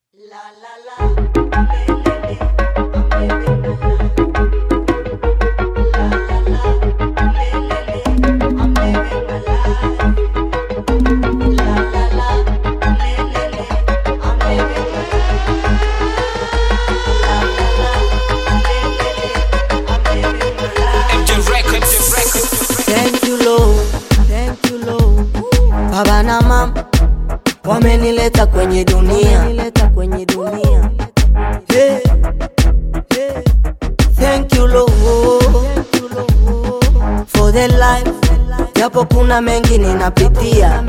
Thank you Lord, thank you Lord. Baba na mama wamenileta kwenye dunia, wamenileta kwenye dunia. Hey, hey. Thank you Lord, thank you Lord for the life, japo kuna mengi ninapitia.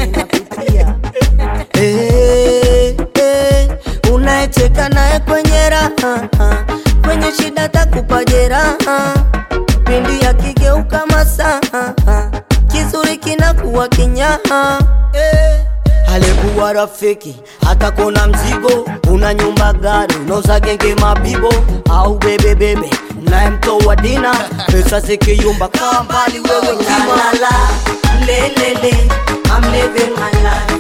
Hey, hey. Unayecheka naye kwenye raha, kwenye shida takupa jeraha pindi yakigeuka masaa kizuri kinakuwa kinyaha eh. alikuwa rafiki hata kona mzigo una nyumba gari unauza genge mabibo au bebebebe mnayemtoa dina pesa zikiyumba kaa mbali wewe kima lelele I'm living my life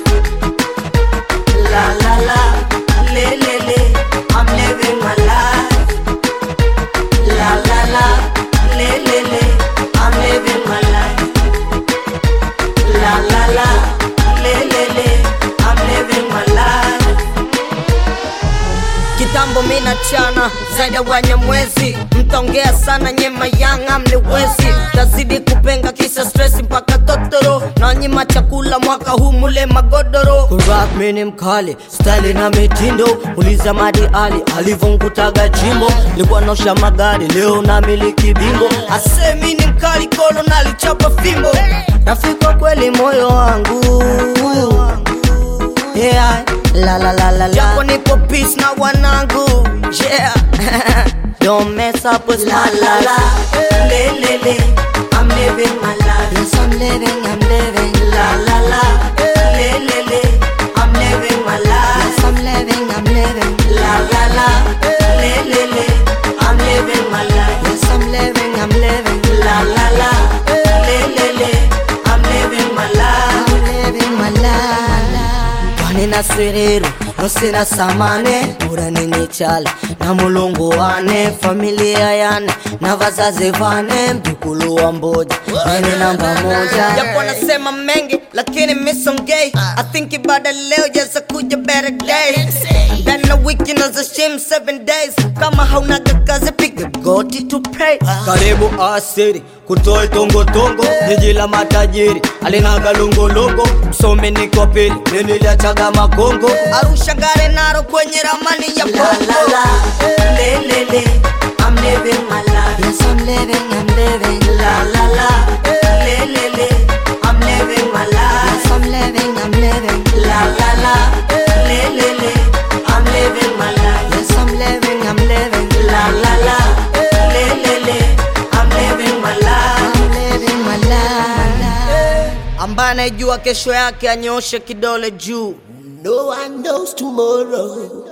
la la la lelele I'm living my life La la la, le le le, I'm living my life. La la la, le le le, I'm living my life. Kitambo mina chana zaidi ya wanyamwezi, mtaongea sana nyema yanga mniwezi, tazidi kupenga kisa stress mpaka totoro, na nyima chakula mwaka huu mule magodoro. Kurap mini mkali, style na mitindo, uliza Madi Ali alivyomkutaga jimbo, likuwa naosha magari, leo na miliki bingo, asemi ni mkali kolo nalichapa fimbo, rafiki wa kweli moyo wangu yeah. La la la la la. Japo nipo peace na wanangu yeah. Don't mess up with la la la. Le le le. I'm living my life. Yes, I'm living, I'm living. La la la. Le le le. I'm living my life. Yes, I'm living, I'm living. La la la. Le le le. I'm living my life. Yes, I'm living, I'm living. La la la. Le le le. I'm living my life. I'm living my life. Kwani na sirero nosina samane bora nini chale na mulungu wane familia yane na vazazi vane mjukulu wa mboja nene namba moja japo nasema mengi lakini misongei I think ibada leo jaza kuja better day ndani na wiki naza shim seven days kama haunaga kazi piga goti to pray karibu asiri kutoe tongotongo jiji la matajiri alinaga longolongo msome niko pili niliachaga makongo arusha ngare naro kwenye ramani ya bongo le le le I'm living my life yes I'm living I'm living la la la le le le I'm living my life yes I'm living I'm living la la la le le le I'm living my life yes I'm living I'm living la la la le le le I'm living my life I'm living my life ambaye anayejua kesho yake anyoshe kidole juu No one knows tomorrow.